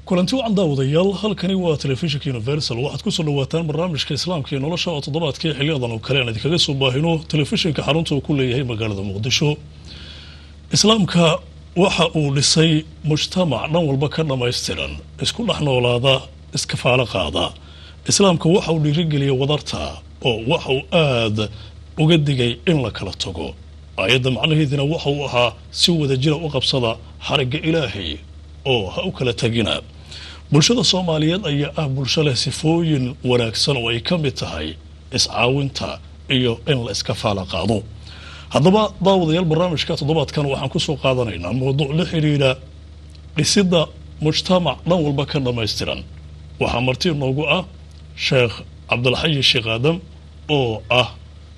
kulanti wacan daawadayaal halkani waa telefishinka universal waxaad kusoo dhawaataan barnaamijka islaamka iyo nolosha oo toddobaadkii xiliyadan oo kale aan idinkaga soo baahino telefishinka xarunta uu ku leeyahay magaalada muqdisho islaamka waxa uu dhisay mujtamac dhan walba ka dhammaystiran isku dhex noolaada iskafaalo qaada islaamka waxa uu dhiirigeliya wadarta oo waxa uu aada uga digay in la kala tago aayadda macnaheedina waxa uu ahaa si wadajira u qabsada xarigga ilaahay oo ha u kala tagina bulshada soomaaliyeed ayaa ah bulsho leh sifooyin wanaagsan oo ay ka mid tahay iscaawinta iyo in la iska faala qaado haddaba daawadayaal barnaamijka toddobaadkan waxaan kusoo qaadanaynaa mowduuc la xidhiidha dhisidda mujtamac dhan walba ka dhammaystiran waxaa marti noogu ah sheekh cabdilxayi sheekh aadam oo ah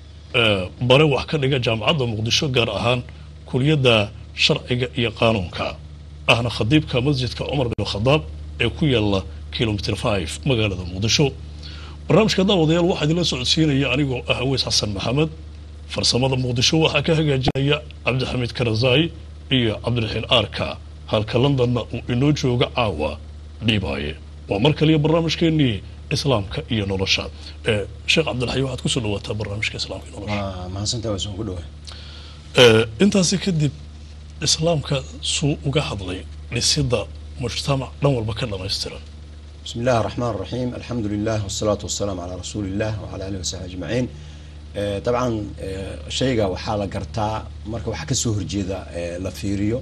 bare wax ka dhiga jaamacadda muqdisho gaar ahaan kuliyadda sharciga iyo qaanuunka ahna khadiibka masjidka cumar bin khadaab ee ku yaala kilomitr five magaalada muqdisho barnaamijka daawadayaal waxaa idinla socodsiinaya anigoo ah aweys xasan maxamed farsamada muqdisho waxaa ka hagaajinaya cabdixamiid karazai iyo cabdiraxiin aarka halka londonna uu inoo jooga caawa dhiibaaye waa mar kaliya barnaamijkeenii islaamka iyo nolosha sheekh cabdilxay waxaad kusoo dhawaataa barnaamijka islaamka iyo nolosha mahadsantahay waa soo ku dhawaay intaasi kadib islaamka suu uga hadlay dhisidda mujtamac dhan walba ka dhammaystiran bismi illahi araxmaan araxiim alxamdu lilah wasalaatu wasalaamu calaa rasuuli illah wacala alihi wasaxbi ajmaciin dabcan shayga waxaa la gartaa marka waxaa kasoo horjeeda la fiiriyo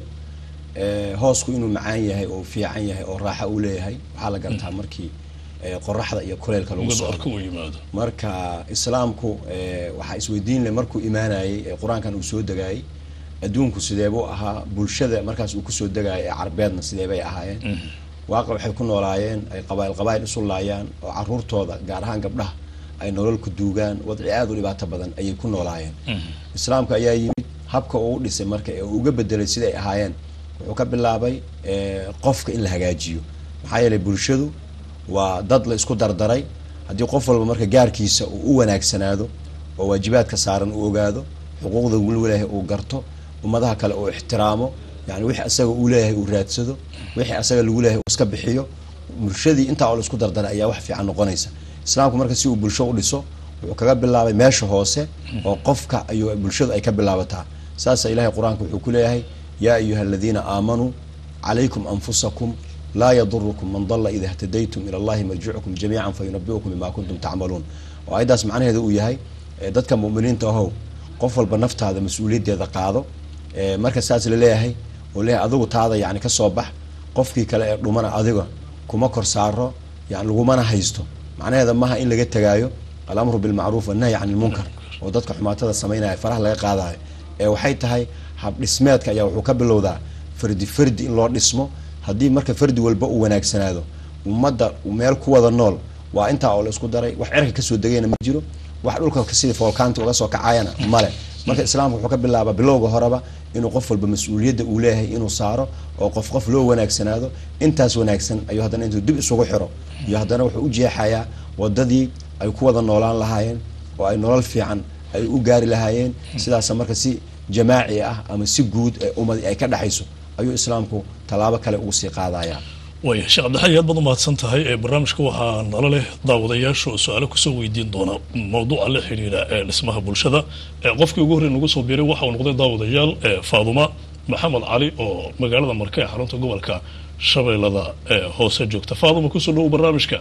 hoosku inuu macaan yahay oo fiican yahay oo raaxa uu leeyahay waxaa la gartaa markii qoraxda iyo kuleylka lagu socdo arka uu yimaado marka islaamku waxaa isweydiin leh markuu imaanayay qur-aankan uu soo degaayay adduunku sideebuu ahaa bulshada markaas uu kusoo degaayay ee carbeedna sideebay ahaayeen waaqa waxay ku noolaayeen ay qabaayil qabaayil isu laayaan oo caruurtooda gaar ahaan gabdhaha ay nolol ku duugaan wadci aada u dhibaato badan ayay ku noolaayeen islaamka ayaa yimid habka uu dhisay marka ee uu uga bedelay siday ahaayeen wuxuu ka bilaabay qofka in la hagaajiyo maxaa yeelay bulshadu waa dad la isku dardaray haddii qof walba marka gaarkiisa uu u wanaagsanaado oo waajibaadka saaran uu ogaado xuquuqda uu leeyahay uu garto ummadaha kale uu ixtiraamo yani wixii asaga uu leeyahay uu raadsado wixii asaga lagu leeyahay uu iska bixiyo bulshadii intaa oo la isku dardaray ayaa wax fiican noqonaysa islaamku marka si uu bulsho u dhiso wuxuu kaga bilaabay meesha hoose oo qofka ayuu bulshadu ay ka bilaabataa saasa ilahay qur-aanka wuxuu ku leeyahay yaa ayuha aladiina aamanuu calaykum anfusakum laa yadurukum man dalla ida htadaytum ila allahi marjicukum jamiican fayunabiukum bima kuntum tacmaluun oo ayaddaas macnaheeda uu yahay dadka muminiinta ahow qof walba naftaada mas-uuliyaddeeda qaado marka saas laleeyahay oo leeyahay adigu taada yani kasoo bax qofkii kale ee dhumana adiga kuma kor saaro yani lagumana haysto macnaheeda maha in laga tegaayo alamru bilmacruuf wannahyi can ilmunkar oo dadka xumaatada samaynaya faraha laga qaadayo ee waxay tahay habdhismeedka ayaa wuxuu ka bilowdaa fardi fardi in loo dhismo haddii marka fardi walba uu wanaagsanaado ummadda meel ku wada nool waa intaa oo la isku daray wax cerka kasoo degayna ma jiro wax dhulka sidii foolkaanta uga soo kacayana male marka islaamka wuxuu ka bilaabaa bilowga horeba inuu qof walba mas-uuliyadda uu leeyahay inuu saaro oo qof qof loo wanaagsanaado intaas wanaagsan ayuu haddana intuu dib isugu xiro iyo haddana wuxuu u jeexayaa wadadii ay ku wada noolaan lahaayeen oo ay nolol fiican ay u gaari lahaayeen sidaasa marka si jamaaci ah ama si guud ee ummad ay ka dhexayso ayuu islaamku tallaabo kale ugu sii qaadayaa waaya sheekh cabdilxayi aad baad umahadsan tahay ee barnaamijka waxaa nala leh daawadayaasha oo su-aalo kusoo weydiin doona mawduuca la xidhiidha ee dhismaha bulshada qofkii ugu horrey nagu soo biiray waxa uu noqday daawadayaal faaduma maxamed cali oo magaalada marka ee xarunta gobolka shabeellada ee hoose joogta faaduma kusoo dhawow barnaamijka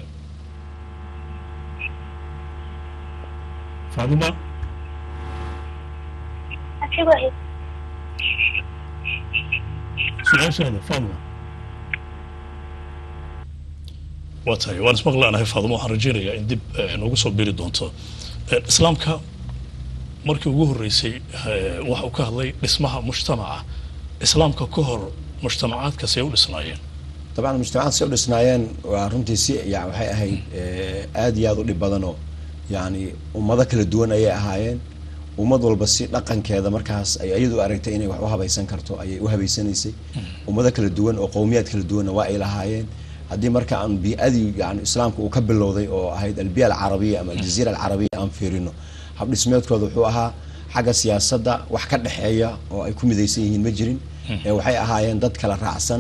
faaduma su-aashaada faaduma waa tahay waan ismaqlaanahay faaduma waxaan rajeynayaa in dib noogu soo biri doonto islaamka markii ugu horreysay waxa uu ka hadlay dhismaha mujtamaca islaamka ka hor mujtamacaadkaasi ay u dhisnaayeen dabcan mujtamacaad si u dhisnaayeen waa runtii si ya waxay ahayd aada iyo aada u dhib badanoo yani ummado kala duwan ayay ahaayeen ummad walba si dhaqankeeda markaas ay iyadu aragtay inay wax u habaysan karto ayay u habaysanaysay ummado kala duwan oo qowmiyaad kala duwanna waa ay lahaayeen haddii marka aan bi-adii yani islaamka uu ka bilowday oo ahayd albiya alcarabiya ama aljaziira alcarabiya aan fiirino habdhismeedkooda wuxuu ahaa xagga siyaasadda wax ka dhexeeya oo ay ku midaysan yihiin ma jirin ee waxay ahaayeen dad kala raacsan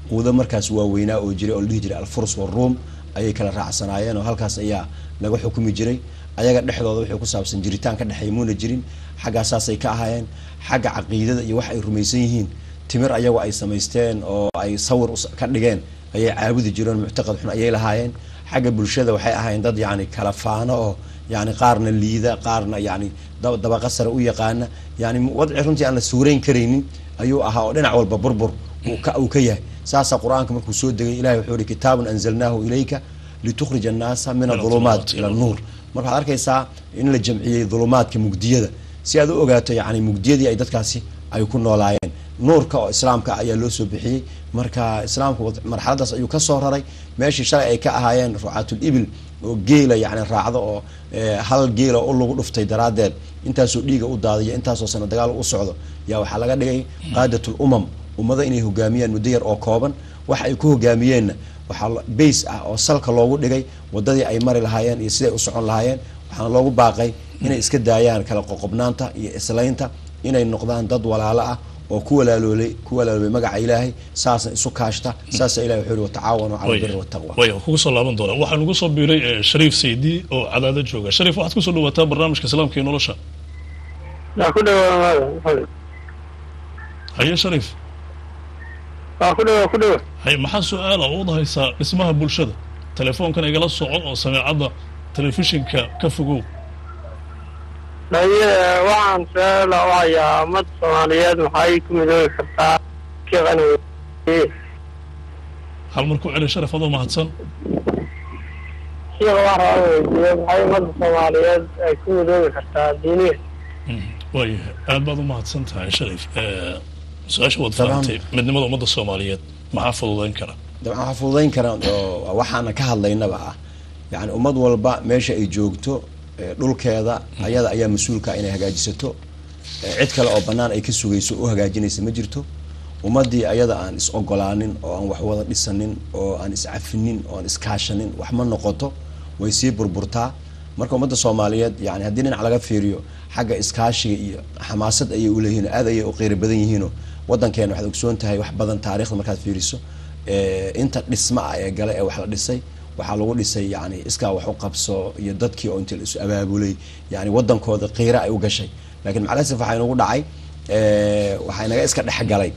quudo markaas waaweynaa oo jiray oo la dhihi jiray alfurs waruum ayay kala raacsanaayeen oo halkaas ayaa laga xukumi jiray ayaga dhexdooda wixii ku saabsan jiritaan ka dhexeeya muuna jirin xaggaasaasay ka ahaayeen xagga caqiidada iyo wax ay rumaysan yihiin timir ayagu ay samaysteen oo ay sawir ka dhigeen ayay caabudi jireen muctaqad xun ayay lahaayeen xagga bulshada waxay ahaayeen dad yani kala faano oo yani qaarna liida qaarna yani dabaqa sare u yaqaana yani wadci runtii aan la suurayn karaynin ayuu ahaa oo dhinac walba burbur uu ka yahay saasaa qur-aanka markuu soo degay ilahay wuxuu ihi kitaabun anzalnaahu ilayka litukhrija annaasa min adulumaat ila nuur marka waxad arkaysaa in la jamciyey dulumaadka mugdiyada si aad u ogaato yani mugdiyadii ay dadkaasi ay ku noolaayeen nuurka oo islaamka ayaa loo soo bixiyey marka islaamku marxaladaas ayuu kasoo raray meeshii shalay ay ka ahaayeen rucaatul ibil oo geela yani raacdo oo hal geela u lagu dhuftay daraaddeed intaasoo dhiiga u daadiya intaasoo sano dagaal u socdo yaa waxaa laga dhigay qaadatul umam ummado inay hogaamiyaan muddo yar oo kooban waxa ay ku hogaamiyeenna waxaa bays ah oo salka loogu dhigay wadadii ay mari lahaayeen iyo siday u socon lahaayeen waxaana loogu baaqay inay iska daayaan kala qoqobnaanta iyo islaynta inay noqdaan dad walaalo ah oo ku walaaloolay ku walaaloobay magaca ilaahay saasna isu kaashta saasa ilahi wuxuu yihi watacaawanu cala albiri waltaqwa way kugu soo laaban doonaa waxaa nagu soo biiray shariif saydi oo cadaado jooga shariif waxaad kusoo dhawaataa barnaamijka islaamka iyo nolosha waa ku dhawa haye shariif waa ku dhawa ku dhawa hay maxaa su-aala ood haysaa dhismaha bulshada telefoonkan igala soco oo sameecadda telefishinka ka fogow dhaye waxaan su-aala u hayaa ummadda soomaaliyeed maxay ku midoobi kartaa kiqan hal mar ku celi sharaf adoo mahadsan shiiqa waxaan rabaa weydiiyo maxay ummadda soomaaliyeed ay ku midoobi kartaa diiniga waayahay aad baad u mahadsan tahay sharif su-aasha waad fahamtay midnimada ummadda soomaaliyeed maxaa fududeyn kara dabcan waxaa fududeyn kara oo waxaana ka hadlaynaba ah yani ummad walba meesha ay joogto dhulkeeda ayada ayaa mas-uulka inay hagaajisato cid kale oo banaan ay ka sugayso u hagaajinaysa ma jirto ummadii ayada aan is ogolaanin oo aan wax wada dhisanin oo aan iscafinin oo aan iskaashanin wax ma noqoto way sii burburtaa marka ummadda soomaaliyeed yani haddii dhinac laga fiiriyo xagga iskaashiga iyo xamaasad ayay uleeyihin aad ayay u qeyri badan yihiino wadankeena waxaad ogsoon tahay wax badan taarikhda markaad fiiriso inta dhisma ah ee gale ee wax la dhisay waxaa lagu dhisay yani iskaa wax u qabso iyo dadkii oo inta la isu abaabulay yani wadankooda qiira ay u gashay lakiin macalasif waxaa inagu dhacay waxaa inaga iska dhexgalay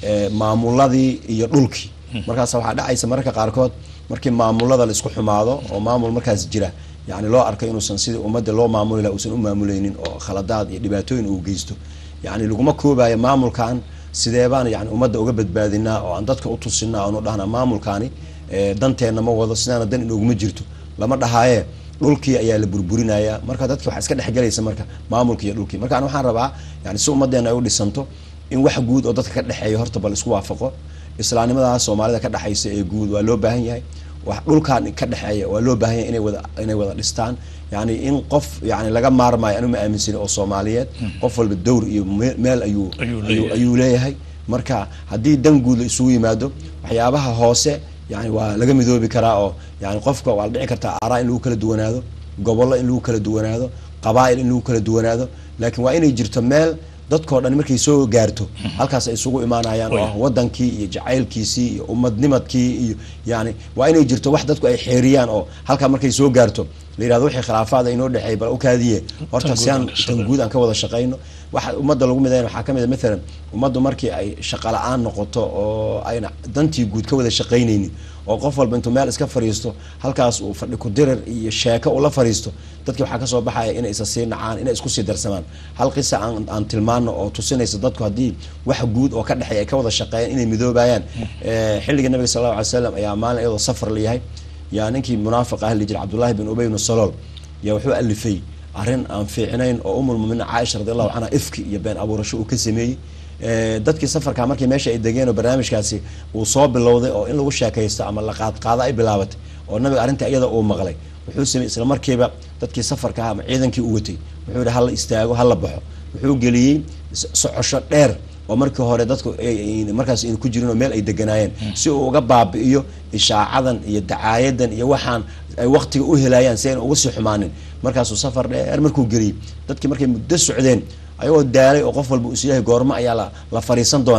maamuladii iyo dhulkii markaas waxaa dhacaysa mararka qaarkood markii maamulada la isku xumaado oo maamul markaas jira yani loo arko inuusan sidii ummadda loo maamuli laha uusan u maamuleynin oo khaladaad iyo dhibaatooyin uu geysto yani laguma koobayo maamulkan sidee baan yani ummadda uga badbaadinaa oo aan dadka utusinaa oonu dhahnaa maamulkaani danteenna ma wado sidaana dan inooguma jirto lama dhahaaye dhulkii ayaa la burburinaya marka dadki waxaa iska dhexgelaysa marka maamulki iyo dhulkii marka an waxaan rabaa yani si ummadeena ay u dhisanto in wax guud oo dadka ka dhexeeya horta bal isku waafaqo islaamnimadaas soomaalida ka dhexaysa ee guud waa loo baahan yahay wax dhulkan ka dhexeeya waa loo baahan yahay inay wada inay wada dhistaan yani in qof yani laga maarmayo anu ma aaminsani oo soomaaliyeed qof walba dowr iyo meel ayuu ayuu leeyahay marka haddii dan guud la isugu yimaado waxyaabaha hoose yani waa laga midoobi karaa oo yani qofka waa la dhici kartaa aaraa in lagu kala duwanaado gobollo in lagu kala duwanaado qabaa'il in lagu kala duwanaado laakiin waa inay jirto meel dadkao dhan markay soo gaarto halkaas ay isugu imaanayaan oo ah wadankii iyo jacaylkiisii iyo umadnimadkii iyo yani waa inay jirto wax dadku ay xeeriyaan oo halkaa markay soo gaarto la yirahdo wixii khilaafaada inoo dhexeey bal ukaadiye horta si aan tan guud aan ka wada shaqayno waxa ummadda lagu midayn waxaa kamid a maalan ummaddu markii ay shaqa la-aan noqoto oo ayna dantii guud ka wada shaqaynaynin oo qof walba intuu meel iska fariisto halkaas uu fadhi ku dirir iyo sheeko ula fariisto dadki waxaa kasoo baxaya inay isa sii nacaan inay isku sii darsamaan hal qisa aan aan tilmaano oo tusinaysa dadku haddii wax guud oo ka dhexeeya ay ka wada shaqeeyaan inay midoobayaan xilliga nabiga sal allahu alay slam ayaa maalin iyadoo safar layahay yaa ninkii munaafiq ah lijir cabdullahi bin ubay bnu salool yaa wuxuu alifay arrin aan fiicnayn oo umulmuminiin caaisha radi allahu canha ifki iyo been abuurasho uu ka sameeyey dadkii safarka markii meesha ay degeen oo barnaamijkaasi uu soo bilowday oo in lagu sheekaysto ama la qaadqaado ay bilaabatay oo nabiga arrinta iyada uu maqlay wuxuu sameeyey isla markiiba dadkii safarka ah ama ciidankii u watay wuxuu yihi hala istaago hala baxo wuxuu geliyey socosho dheer oo markii hore dadku markaas ayna ku jirin oo meel ay deganaayeen si uu uga baabi'iyo ishaacadan iyo dacaayadan iyo waxaan ay waktiga u helayaan si ayna uga sii xumaanin markaasuu safar dheer markuu geliyey dadkii markay muddo socdeen ayagoo daalay oo qof walba is leeyahay goormo ayaa la la fariisan doonaa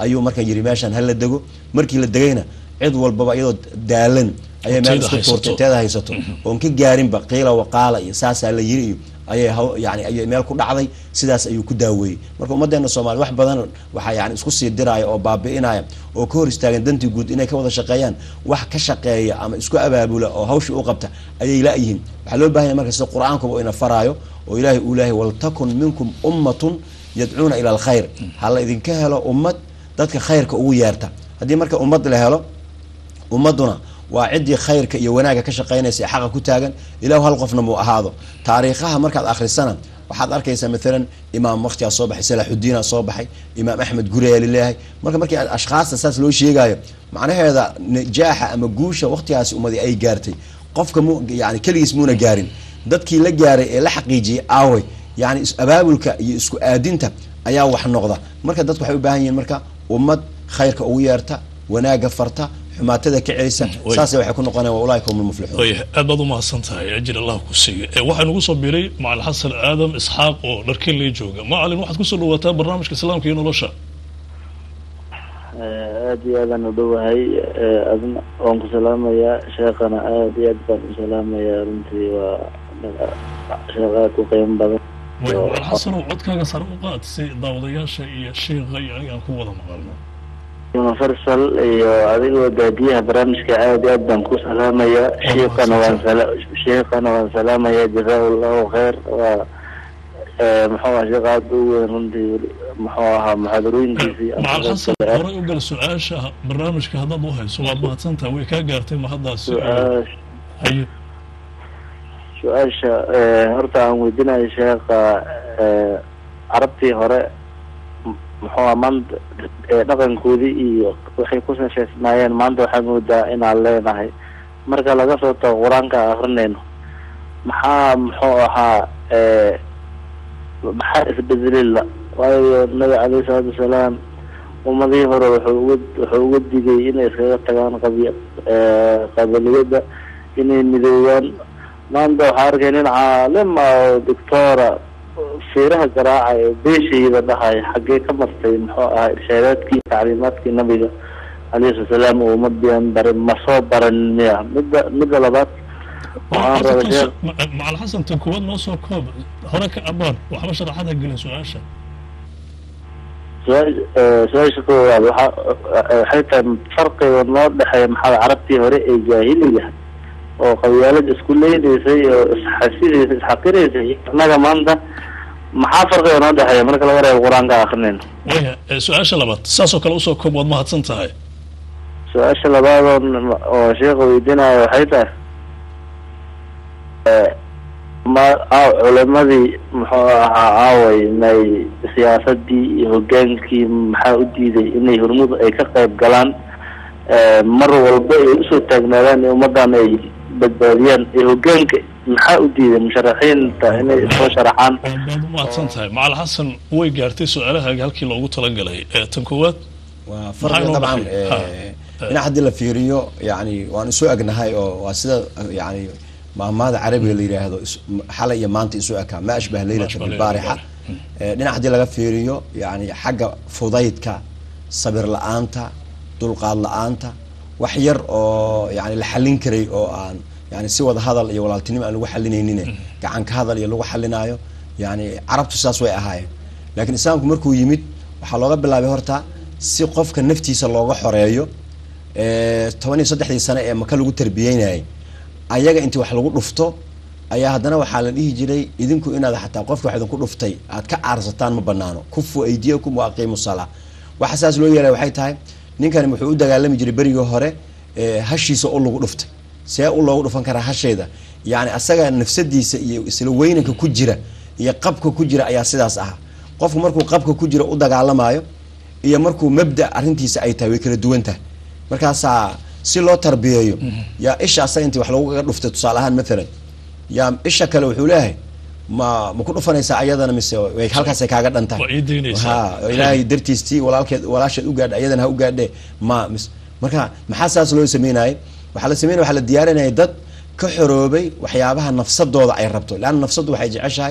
ayuu marka yiri meeshan hala dego markii la degayna cid walbaba iyadoo daalan ayay meel Inteeda isku haysato. tuurtay inteeda haysato oon ka gaarinba qiila waqaala iyo saasaa la yiri iyo ayay haw- yani ayay meel ku dhacday sidaas ayuu ku daaweeyey marka ummadeena soomaali wax badan waxaa yani isku sii diraya oo baabi'inaya oo ka hor istaagan dantii guud inay ka wada shaqeeyaan wax ka shaqeeya ama isku abaabula oo hawsha u qabta ayay la-yihiin waxaa loo baahan yahay marka sida qur-aankuba ina faraayo oo ilaahay uu leeyahay waltakun minkum ummatun yadcuuna ila alkhayr ha la idinka helo ummad dadka khayrka ugu yeerta haddii marka ummad la helo ummaduna waa ciddii khayrka iyo wanaagga ka shaqaynaysa ee xaqa ku taagan ilahu hal qofna muu ahaado taariikhaha markaad akhrisana waxaad arkaysaa maalan imaam waktigaa soo baxay salaaxudiina soo baxay imaam axmed guriyaa laleeyahay marka markii aad ashkhaasta saas loo sheegayo macnaheeda najaaxa ama guusha waktigaasi ummadi ay gaartay qofka mu yani keligiis muuna gaarin dadkii la gaaray ee la xaqiijiyey aaway yani is- abaabulka iyo isku aadinta ayaa wax noqda marka dadku waxay u baahan yihiin marka ummad khayrka ugu yeerta wanaagga farta xumaatada ka celisa way. saasay waxay ku noqonayaan wa ulaaika hum lmuflixuun wayahay aad baad u mahadsan tahay ajir allah ku siiyo ee waxaa nagu soo biiray macalin xasan aadam isxaaq oo dharkeley jooga macalin waxaad kusoo dhawaataa barnaamijka islaamka iyo nolosha aada iyo aadaan u dhowahay adna waan ku salaamayaa sheekana aada iyo aad baan u salaamayaa runtii waa sheekh aada u qiimo badan way macalin xasanow codkaaga sare u qaad si daawadayaasha iyo sheikha iyo aniga aan ku wada maqalno universal iyo adigoo daadiyaha barnaamijka aada iyo aad baan ku salaamayaa sheekana waan sala sheekana waan salaamayaa jazaa allahu khayr waa eh, muxuu aha sheekh aada u weyn runtii muxuu ahaa muxaadarooyinkiisii macalin xasan horay u gal su-aasha barnaamijka haddaad u hayso waad mahadsan tahay way kaa gaartay ma haddaasi su-aasha haye su-aasha eh, horta aan weydiinayo sheekha eh, carabtii hore m- muxuu aha maanta eh, dhaqankoodii iyo waxay ku sasheysnaayeen maanta waxaan moodaa inaan leenahay marka laga soo tago qur-aanka aan akrinayno maxaa muxuu ahaa eh, maxaa isbedelila waayo nabi caleyhi salaatu wasalaam ummadihii hore wuxuu uga wuxuu uga digay inay iskaga tagaan qabi eh, qabiliyada inay midoobaan maanta waxaa arkay nin caalim ah oo doctora fiiraha garaaca ee beeshayda dhahay xaggee ka martay muxuu ahaa irshaadaadkii tacliimaadkii nabiga calayhi salatu wasalaam oo ummadian barin ma soo baran miya midda midda labaad waxaan raba sheekh macalin xasan tan kuwaad noo soo koob hore ka abaar waxba sharaxaad ha gelin su-aasha su-aal- eh, su-aasha koowaad waxa waxay tahay farqiga noo dhexeeya maxaa carabtii hore ee jaahiliga oo qabyaalad isku leynaysay oo isxasidaysay isxaqiraysay innaga maanta maxaa farqiga noo dhexeeya marka laga reebo qur-aanka akrinayno waya ee, su-aasha labaad saasoo kale usoo koob waad mahadsan tahay su-aasha labaad oo n- oo sheekha weydiinayo waxay tahay eh, ma aa- culimadii muxuu ahaa aaway may siyaasadii iyo hogaankii maxaa u diiday inay hormud ay ka qayb galaan eh, mar walba ay usoo taagnaadaan in ummadan ay badbaadiyaan ee hogaanka maxaa u diiday musharaxiinta inay soo sharaxaan waad baad u mahadsan tahay macalin xasan way gaartay su-aalahaaga halkii loogu talagalay ee tan koowaad waa Maxaa farqiga inoo dabcan baxay? Ha. dhinac haddii la fiiriyo yani waan isu egnahay oo waa sida yani maahmaada carabiga la yidhaahdo is- xalay iyo maanta isu ekaa ma ashbaha leylata ashbaha bilbaarixa leylata Eh, dhinac haddii laga fiiriyo yani xagga fudaydka sabir la-aanta dulqaad la-aanta wax yar oo yani la xallin karay oo aan yani si wada hadal iyo walaaltinimo aan lagu xalinaynin gacan ka hadal iyo lagu xalinaayo yani carabtu saas way ahaayeen laakiin islaamku markuu yimid waxaa looga bilaabay horta si qofka naftiisa looga xoreeyo eh, toban iyo saddexdii sane ee maka lagu tarbiyeynayay ayaga intii wax lagu dhufto ayaa haddana waxaa la dhihi jiray idinku inaad xataa qofka wax idinku dhuftay aad ka caarsataan ma banaano kufu aydiyakum wa aqiimu salaa waxa saas loo yeelay waxay tahay ninkani wuxuu u dagaalami jiray berigii hore eh, hashiisa u lagu dhuftay see u loogu dhufan karaa hasheeda yani asaga nafsadiisa iyo isla weynanka ku jira iyo qabka ku jira ayaa sidaas ahaa qofku markuu qabka ku jira u dagaalamayo iyo markuu mabda arrintiisa ay tahay way kala duwan tahay markaasaa si loo tarbiyeeyo yaa isha asaga intii wax loogaga dhuftay tusaale ahaan maalan yaa isha kale wuxuu leeyahay ma ma ku dhufanaysaa ayadana mise way halkaasay kaaga dhan tahay Waa ii daynaysaa. Ha, oo ilaahay dartiistii walaalkeed walaasheed u gaadha ayadana ha u gaadhe ma mis marka maxaa saas loo sameynayay waxaa la sameynaya waxaa la diyaarinaya dad ka xoroobay waxyaabaha nafsadooda ay rabto leanna nafsaddu waxay jeceshahay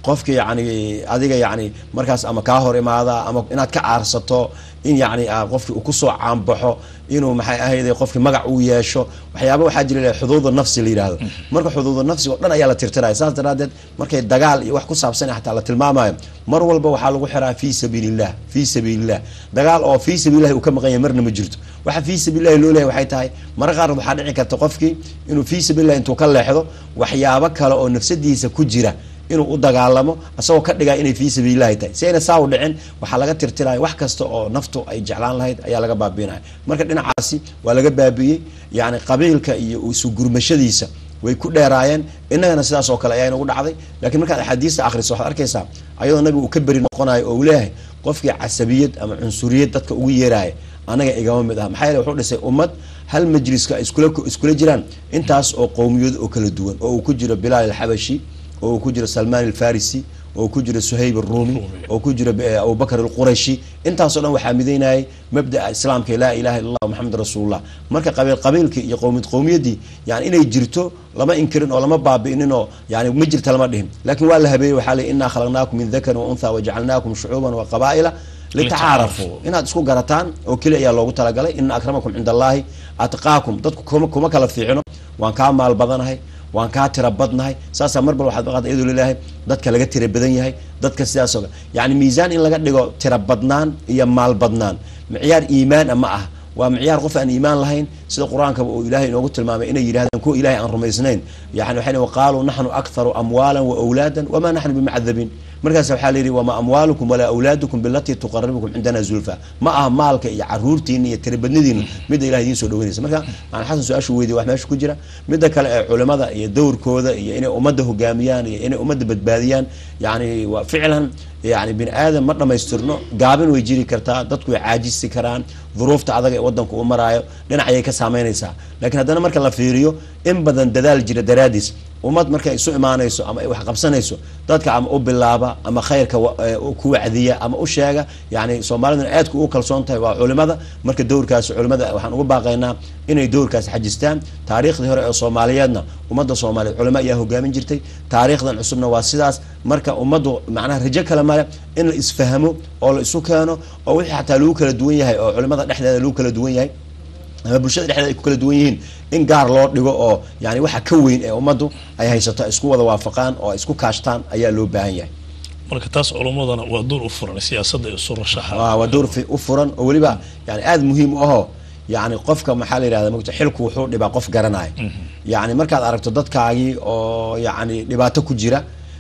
qofki yani adiga yani markaas ama kaa hor imaada ama inaad ka aarsato in yani qofki uu kusoo caanbaxo inuu maxay ahayde qofki magac uu yeesho waxyaaba waxaa jira xuduudu nafsi la yidhahdo marka xuduudu nafsiga o dhan ayaa la tirtiraya saas daraadeed markay dagaal iyo wax ku saabsan xataa la tilmaamayo mar walba waxaa lagu xiraa fi sabiilillah fi sabiilillah dagaal oo fi sabiilillahi uu ka maqan yahay marna ma jirto waxa fi sabiilillahi loo leeyahay waxay tahay mara qaar waxaa dhici karta qofkii inuu fi sabiilillahi intuu ka leexdo waxyaabo kale oo nafsadiisa ku jira inuu u dagaalamo asagoo ka dhigaa inay fii sabiilillahi tahay si ayna saa u dhicin waxaa laga tirtiraya wax kasta oo naftu ay jeclaan lahayd ayaa laga baabiinaya marka dhinacaasi waa laga baabiiyey yani qabiilka iyo isu gurmashadiisa way ku dheeraayeen innagana sidaas oo kale ayaa inagu dhacday lakiin markaad axaadiista akhriso waxaad arkaysaa ayadoo nabiga uu ka beri noqonayo oo uu leeyahay qofkii casabiyad ama cunsuriyad dadka ugu yeeraaya anaga igama mid ah maxaa yeele wuxuu dhisay ummad hal majliska iskula iskula jiraan intaas oo qowmiyad oo kala duwan oo uu ku jiro bilaal alxabashi oo uu ku jiro salman alfarisi oo ku jiro suhayb arumi oo ku jiro abubakr alqurashi intaasoo dhan waxaa midaynayay mabdaa islaamka laa ilaha illa allah maxamed rasuulullah marka qabiil qabiilkii iyo qowmiyad qowmiyaddii yani inay jirto lama inkirin oo lama baabi'inin oo yani ma jirta lama dhihin lakin waa la habeeyey waxaa ley inaa khalaqnaakum min dakarin wa untha wajacalnaakum shucuuban wa qabaa'ila litacaarafuu inaad isku garataan oo keli ayaa loogu talagalay ina akramakum cinda allahi atqaakum dadku kuma kuma kala fiicino waan kaa maal badanahay waan kaa tira badnahay saasaa mar bal waxaad maqaata iyadoo laleeyahay dadka laga tira badan yahay dadka sidaas oo kale yani miisaan in laga dhigo tira badnaan iyo maal badnaan micyaar iimaana ma ah waa micyaar qof aan iimaan lahayn sida qur-aankaba uu ilaahay inoogu tilmaamay inay yidhahdaan kuwa ilahay aan rumaysnayn yani waxay waqaaluu naxnu akharu amwaala wa awlaadan wamaa naxnu bimacdabiin markaas waxaa la yidhi wamaa amwaalukum walaa awlaadukum bilatii tuqaribukum cindana zulfa ma aha maalka iyo caruurtiina iyo tiribadnidiina midda ilahay idiin soo dhaweynaysa marka maan xasan su-aashu weydiy wax meesha ku jira midda kale ee culimada iyo dowrkooda iyo inay ummadda hogaamiyaan iyo inay ummadda badbaadiyaan yani waa ficlan yani bini aadam ma dhamaystirno gaabin way jiri kartaa dadku way caajisi karaan duruufta adag ee wadanku u maraayo dhinacayay ka saameynaysaa lakiin haddana marka la fiiriyo in badan dadaal jira daraadiis ummad markay isu imaanayso ama ay wax qabsanayso dadka ama u bilaaba ama khayrka ku wacdiya ama u sheega yani soomaaliduna aadku u kalsoon tahay waa culimada marka dowrkaasi culimada waxaan ugu baaqaynaa inay dowrkaasi xajistaan taariikhdii hore ee soomaaliyeedna ummadda soomaaliyeed culimo ayaa hogaamin jirtay taariikhdan cusubna waa sidaas marka ummaddu macnaha rajo kale male in la isfahmo oo la isu keeno oo wixii xataa lagu kala duwan yahay oo culimada dhexdeeda lagu kala duwan yahay ama bulshada dhexdeeda ay ku kala duwan yihiin in gaar loo dhigo oo yani waxa ka weyn ee ummaddu ay haysato ay isku wada waafaqaan oo ay isku kaashtaan ayaa loo baahan yahay marka taas culummadana waa door u furan siyaasadda isu rashaxa waa door u furan oo weliba yani aada muhiim u ahoo yani qofka maxaa la yidhahda mota xilku wuxuu dhibaa qof garanaya yani markaad aragto dadkaagii oo yani dhibaato ku jira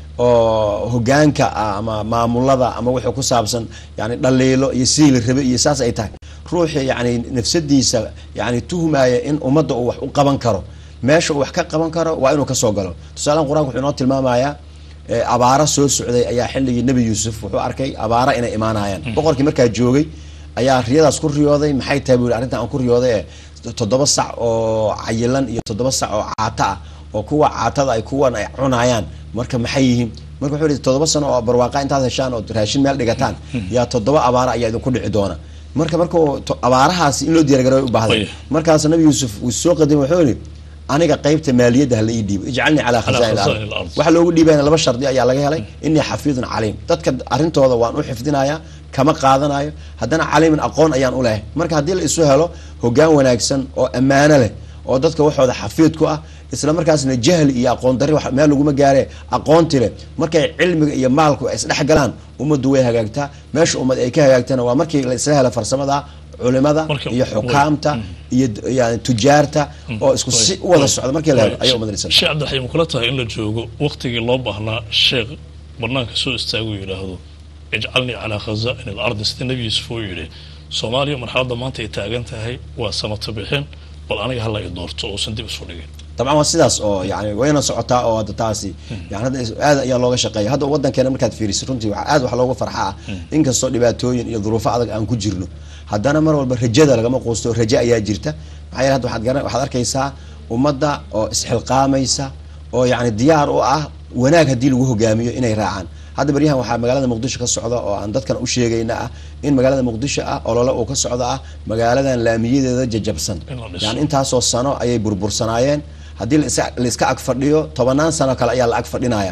oo hogaanka ah ama maamulada ama wuxuu ku saabsan yani dhaliilo iyo sidii la rabe iyo saas ay tahay ruuxii yani nafsadiisa yani tuhmaya in ummadda uu wax u qaban karo meesha uu wax ka qaban karo waa inuu kasoo galo tusaalean qur-anka wuxuu inoo tilmaamayaa abaaro soo socday ayaa xilligii nebi yuusuf wuxuu arkay abaaro inay imaanayaan boqorkii markaa joogay ayaa riyadaas ku riyooday maxay tahay buu yihi arrintan aan ku riyooday ee toddoba sac oo cayilan iyo toddoba sac oo caato ah oo kuwa caatada ay kuwan ay cunayaan marka maxay yihiin marka wuxuu yihi toddoba sano oo barwaaqa intaad heshaan oo raashin meel dhigataan yaa toddoba abaara ayaa idinku dhici doona marka marka abaarahaasi in loo diyaargaroy u baahday markaas nabi yuusuf uu soo qadimay wuxuu yihi aniga qaybta maaliyadda hala ii dhiibo ijcalnii calaa khazaain ard waxa loogu dhiibaya laba shardi ayaa laga helay inii xafiidun caliim dadka arrintooda waan u xifdinayaa kama qaadanayo haddana caliiman aqoon ayaan u lehay marka haddii la isu helo hogaan wanaagsan oo ammaano leh oo dadka waxooda xafiid ku ah isla markaasna jahli iyo aqoon dari meel laguma gaare aqoonti leh markay cilmiga iyo maalku ay isdhex galaan ummaddu way hagaagtaa meesha ummad ay ka hagaagtana waa markii la isla hela farsamada culimada iyo xukaamta iyo yani tujaarta oo isku si u wada socda markii la helo ayaa umad sheekh cabdiraxiim ma kula tahay in la joogo waktigii loo baahnaa sheekh banaanka soo istaagu yidhaahdo ijcalnii calaa khazaain alardi sida nebi yuusuf uu yidhi soomaaliya marxaladda maanta ay taagan tahay waa samato bixin bal aniga hala i doorto uusan dib isu dhigin dabcan waa sidaas oo yani wayna socotaa oo hadda taasi yani hadda aad ayaa looga shaqeeya hadda wadankeena markaad fiirisid runtii waa aad wax looga farxa ah inkastoo dhibaatooyin iyo duruufo adag aan ku jirno haddana mar walba rajada lagama quusto raje ayaa jirta maxaa yeele hadda waxaad garan waxaad arkaysaa ummadda oo isxilqaamaysa oo yani diyaar u ah wanaag haddii lagu hogaamiyo inay raacaan hadda baryahan waxaa magaalada muqdisho ka socda oo aan dadkan u sheegayna ah in magaalada muqdisho ah olole uu ka socda ah magaaladan laamiyadeeda jajabsan yani intaasoo sano ayay burbursanaayeen haddii la iska ag fadhiyo tobanaan sano kale ayaa la ag fadhinaya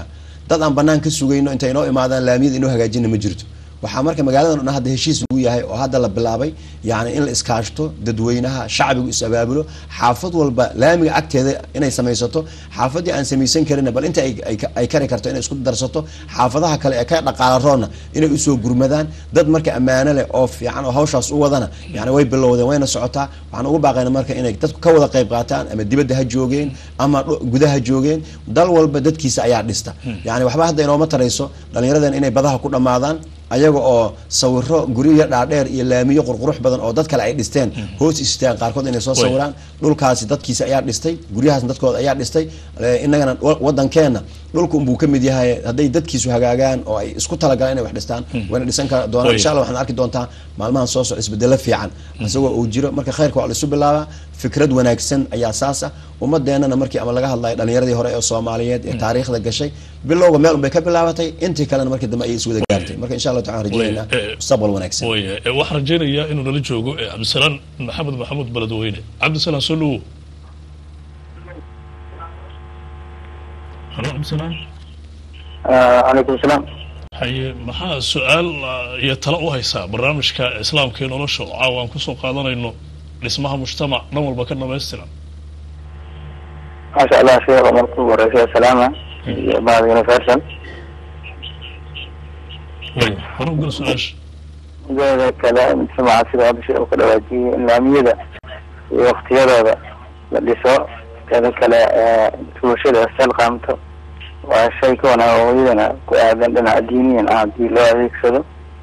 dad aan banaan ka sugayno intay inoo imaadaan laamiyada inoo hagaajina ma jirto waxaa marka magaaladan o dhan hadda heshiis lagu yahay oo hadda la bilaabay yani in la iskaashto dadweynaha shacbigu is abaabulo xaafad walba laamiga agteeda inay samaysato xaafadii aan samaysan karin bal inta ay- ay ka- ay kari karto inay isku darsato xaafadaha kale ee ka dhaqaala roonna inay usoo gurmadaan dad marka ammaano leh oo fiican oo hawshaas u wadana yani way bilowdeen wayna socotaa waxaan ugu baaqayna marka inay dadku ka wada qayb qaataan ama dibadda ha joogeen ama dhu- gudaha joogeen dal walba dadkiisa ayaa dhista yani waxba hadda inooma tarayso dhallinyaradan inay badaha ku dhammaadaan ayaga oo sawiro guryo dhaadheer iyo laamiyo qurqurux badan oo dad kale ay dhisteen hoos istaan qaarkood inay soo Way. sawiraan dhulkaasi dadkiisa ayaa dhistay guryahaasna dadkooda ayaa dhistay Eh, innagana wa- wadankeena dhulka unbuu ka mid yahay hadday dadkiisu hagaagaan oo ay isku talagalaan inay wax dhistaan wayna dhisan kara doonaan Way. insha allah waxaan arki doontaa maalmahan soo socda isbedelo fiican isagoo uu jiro marka khayrka waa la isu bilaabaa fikrad wanaagsan ayaa saasa ummadeenana markii ama laga hadlayo dhallinyaradii hore ee soomaaliyeed ee taariikhda gashay bilowga meel unbay ka bilaabatay intii kalena markii dambe ayay iswada gaartay marka insha allah taala rajeynaa Way, eh, mustaqbal wanaagsan way eh, waxaan rajaynayaa inuu nala joogo eh, cabdisalaan maxamed maxamuud beledweyne cabdisalaan soo dhawow halo cabdisalaan calaykum salaam haye maxaa su-aal ah, iyo talo u haysaa barnaamijka islaamka ee nolosha oo caawa aan kusoo qaadanayno dhismaha mujtamac dhan walba ka dhamaystiran maasha allah sheekha marka ugu horeysa salaama iyo bahda universal way hore u gal su-aasha mideeda kale mujtamaca sida hadda sheekhu ka dhawaajiyey in laamiyada iyo waktiyadooda la dhiso teeda kale ee bulshada isxilqaamto waa shay ka wanaa hooyadana ku aadan dhinaca diiniyan ah haddii loo adeegsado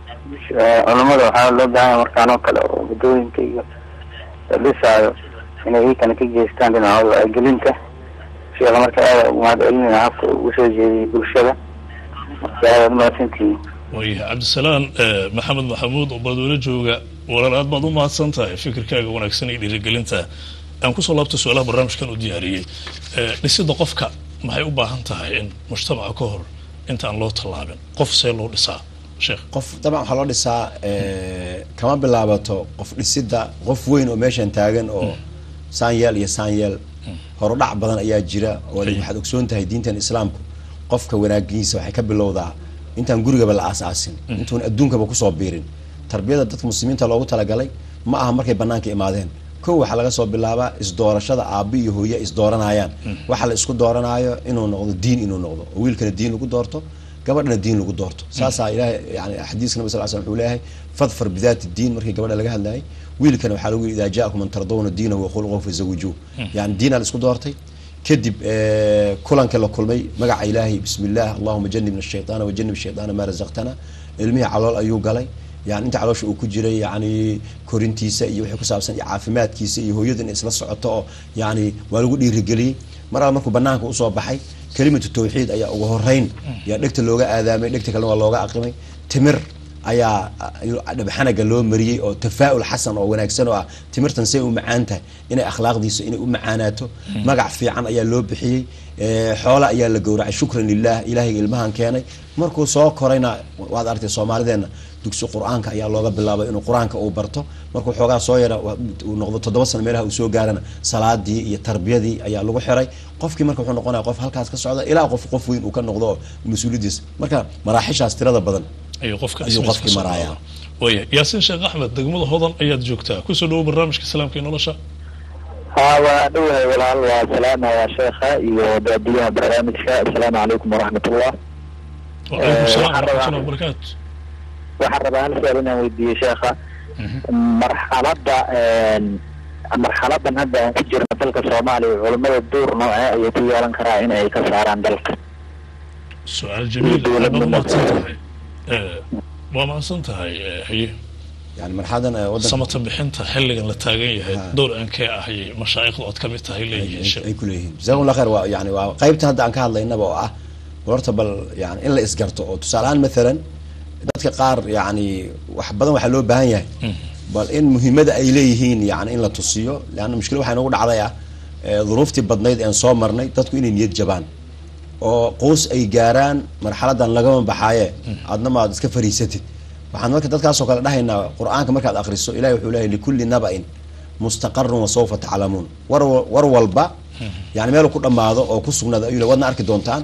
Eh, culummada waxaa loo baahan yahay markaan oo kale oo waddooyinka iyo la dhisaayo inay iikana ka geystaan dhinacooda wacyigelinta sheekha marka aada ugu mahad celinaya habka uu usoo jeediyey bulshada marka aada mahadsantihiin way cabdisalaan eh, maxamed maxamuud oo beledweyne jooga walaal aad baad u mahadsan tahay fikirkaaga wanaagsan iyo dhiirigelinta aan kusoo laabta su-aalaha barnaamijkan u diyaariyey Eh, dhisida qofka maxay u baahan tahay in mujtamaca ka hor intaan loo tallaabin qof see loo dhisaa sheekh qof dabcan waxaa loo dhisaa eh, kama bilaabato qof dhisida qof weyn oo meeshan taagan oo saanyeel iyo saanyeel horudhac badan ayaa jira oo Ay. waxaad ogsoon tahay diintan islaamku qofka wanaagiisa waxay ka bilowdaa intaan gurigaba la aasaasin intuun adduunkaba kusoo biirin tarbiyada dadka muslimiinta loogu talagalay ma aha markay banaanka imaadeen kow waxaa laga soo bilaabaa isdoorashada aabbi iyo hooye isdooranayaan waxa la isku dooranaayo inuu noqdo diin inuu noqdo oo wiilkana diin lagu doorto gabadhana diin lagu doorto saasaa ilahay yani xadiiska nabi sal l slam wuxuu leeyahay fadfar bidaati diin markii gabadha laga hadlayay wiilkana waxaa lagu yidhi idaa jaakum man tardawna diinahu wakhuluqahu fazawijuu yani diinaa la isku doortay kadib eh, kulanka la kulmay magaca ilaahay bismi illah allahuma janibna shayطaana wajanib shayطaana maa razaqtana ilmihii calool ayuu galay yani inta caloosha uu ku jiray yani korintiisa iyo wixii ku saabsan iyo caafimaadkiisa iyo hooyada inay isla socoto oo yani waa lagu dhiirigeliyey mar alla markuu banaanka usoo baxay kelimatu tawxiid ayaa ugu horeyn yaa dhegta looga aadaamay dhegta kalena waa looga aqrimay timir ayaa ah, dhabxanaga loo mariyey oo tafaa'ul xasan oo wanaagsan oo ah timirtan say u macaan tahay inay akhlaaqdiisa inay u macaanaato magac fiican ayaa loo bixiyey Eh, xoola ayaa la gowracay shukran lilah ilaahay ilmahan keenay markuu soo korayna waad aragtay soomaalideena dugsi qur-aanka ayaa looga bilaabay inuu qur-aanka uu barto markuu xoogaa soo yara uu noqdo toddoba sano meelaha uu soo gaarana salaadii iyo tarbiyadii ayaa lagu xiray qofkii marka wuxuu noqonaya qof halkaas ka socda ilaa qof qof weyn uu ka noqdo oo mas-uuliyadiisa marka maraaxishaas tirada badan ayuu qofka Ayuu ismiis qofkii ka soo maraaya. qaada. waya yaasiin sheekh axmed degmada hodan ayaad joogtaa kusoo dhawo barnaamijka islaamka iyo nolosha ها ودوها والعل والسلام يا شيخة يوديها برنامج السلام عليكم ورحمة الله wacalaykum salaam waxaan rabaa- waraxmatullahi wabarakaatu waxaan rabaa hal su-aal inaan weydiiyo sheekha marxaladda marxaladan hadda aan ku jirno dalka soomaaliya culimada door noocee ayay ku yeelan karaa in ay ka saaraan dalka su-aal jamiil Dowlad aad baad nimo. umahadsan tahay Eh, waa mahadsan tahay eh, haye yani marxaladan eh, wadanka samata bixinta xilligan la taagan yahay Ha. door aankee ahayay mashaayikhdu ood ka mid tahay leeyihiin sheekh ay kuleeyihiin jazakum allah khair waa yani waa qaybta hadda aan ka hadlaynaba oo ah horta bal yani in la isgarto oo tusaale ahaan mathalan dadka qaar yani wax badan waxaa loo baahan yahay bal in muhiimada ay leeyihiin yani in la tusiyo leanna mushkila waxaa inagu dhacday ah eh, duruuftii badnayd een soo marnay dadku inay niyad jabaan oo quus ay gaaraan marxaladan lagama baxaaye aadna maad iska fariisatid waxaan marka dadkaasoo kale dhahaynaa qur-aanka markaad akriso ilahi wuxuu leeyahy likulli naba-in mustaqarun wasawfa taclamuun war war walba yani meel ku dhammaado oo ku sugnaado ayuu le waadna arki doontaan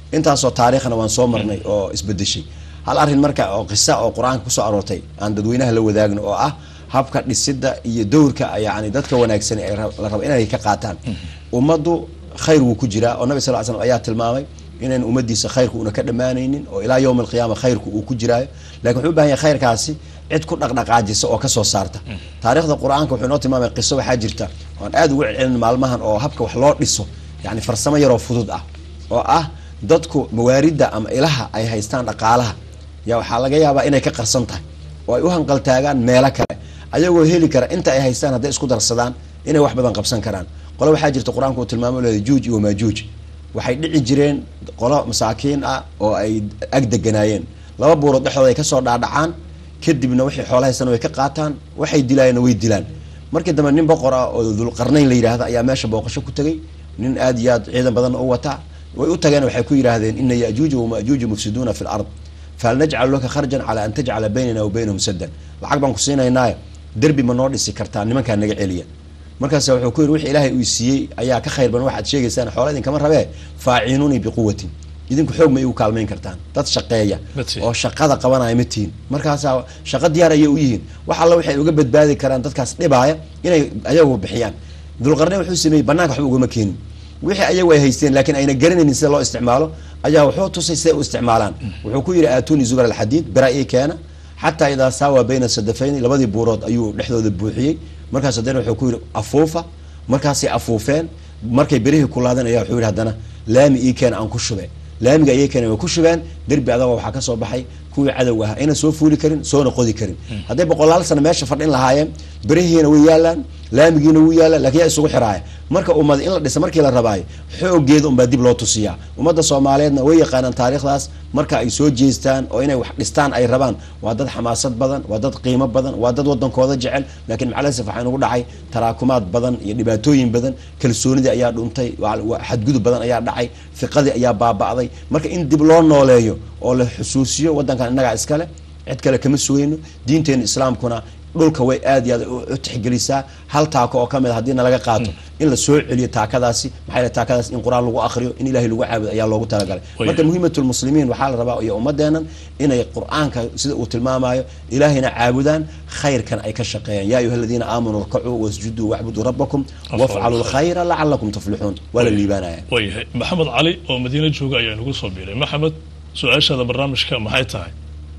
intaasoo taariikhna waan soo marnay oo isbedeshay hal arrin marka oo qisa oo qur-aanka kusoo aroortay aan dadweynaha la wadaagno oo ah habka dhisida iyo dowrka yani dadka wanaagsan ee ra- la rabo inay ka qaataan ummaddu khayr wuu ku jiraa oo nabi sal l slam ayaa tilmaamay inayn ummadiisa khayrku una ka dhammaanaynin oo ilaa yowm alqiyaama khayrku uu ku jiraayo lakin wuxuu u bahan yahay khayrkaasi cid ku dhaqdhaqaajisa oo kasoo saarta taarikhda qur-aanka wuxuu inoo tilmaamay qiso waxaa jirta oan aada ugu celcelin maalmahan oo habka wax loo dhiso yani farsamo yaroo fudud ah oo ah dadku mawaaridda ama ilaha ay haystaan dhaqaalaha yaa waxaa laga yaabaa inay ka qarsan tahay oo ay u hanqaltaagaan meelo kale ayagoo heli kara inta ay haystaan hadday isku darsadaan inay wax badan qabsan karaan qolo waxaa jirta qur-aanku uu tilmaamo leeday juuj iyo maajuuj waxay dhici jireen qolo masaakiin ah oo ay ag deganaayeen laba buurood dhexdooda ay kasoo dhaadhacaan kadibna wixii xoola haystaan way ka qaataan waxay dilaayeenna way dilaan markii dambe nin boqor ah oo dulqarnayn la yidhaahda ayaa meesha booqasho ku tegay nin aad iyo aad ciidan badanna u wataa way u tageen waxay ku yidhaahdeen ina yajuuja wamajuuja mufsiduuna fi lard fahal najcalu laka kharjan calaa an tajcala baynana wa baynahum saddan lacag baan ku siinaynaayo derbi ma noo dhisi kartaa nimankaa naga celiya markaas wuxuu ku yidhi wix ilaahay uu siiyey ayaa ka khayr badan waxaad sheegaysaan xoola idinkama rabee faacinuunii biquwatin idinku xoog ma igu kaalmayn kartaan dad shaqeeya Mati. oo shaqada qabanaya ma tihin markaasaa shaqo diyaar ayay u yihiin wax alla waxay uga badbaadi karaan dadkaas dhibaaya inay ayagu bixiyaan dulqarne wuxuu sameeyey banaanka waxba ugama keenin wixii ayagu ay haysteen laakiin ayna garanaynin sida loo isticmaalo ayaa wuxuu tusay siday u isticmaalaan wuxuu ku yidhi aatuni zubar alxadiid bera ii keena xataa idaa saawa bayna sadafayni labadii buurood ayuu dhexdooda buuxiyey markaas haddana wuxuu ku yidhi afuufa markaasay afuufeen markay berihii kulaadeen ayaa wuxuu yidhi haddana laami ii keena aan ku shube laamiga ayay keeneen way ku shubeen derbi adagoo waxaa ka soo baxay kuwii cadowga ahaa ayna soo fuuli karin soona qodi karin hadday boqolaal sano meesha fadhin lahaayeen berihiina way yaalaan laamigiina wuu yaallaan lakin yaa isugu xiraaya marka ummad in la dhisa markii la rabaayo xoogeeda unbaa dib loo tusiyaa ummadda soomaaliyeedna way yaqaanaan taariikhdaas marka ay soo jeestaan oo inay wax dhistaan ay rabaan waa dad xamaasad badan waa dad qiimo badan waa dad wadankooda jecel laakiin macalasaf waxaa inugu dhacay taraakumaad badan iyo dhibaatooyin badan kalsoonidii ayaa dhuntay waa- waa xadgudub badan ayaa dhacay fiqadii ayaa baaba'day marka in dib loo nooleeyo oo la xusuusiyo wadankan innagaa iskale cid kale kama sugayno diinteena islaamkuna dhulka way aad iyo aad u u tixgelisaa hal taako oo kamid a haddii nalaga qaato in la soo celiyo taakadaasi maxaa yeele taakadaas in qur-aan lagu akriyo in ilahay lagu caabudo ayaa loogu talagalay Way. marka muhiimatulmuslimiin waxaa la rabaa iyo ummadeenan inay qur-aanka sida uu tilmaamayo ilaahayna caabudaan khayrkan ay ka shaqeeyaan yaa ayuha aladiina aamanuu rkacuu wasjuduu wacbuduu rabbakum wafcaluu lkhayra lacalakum tuflixuun waa la liibaanaya waayahay maxamed cali oo madiine jooga ayaa nagu soo biiray maxamed su-aashaada barnaamijka maxay tahay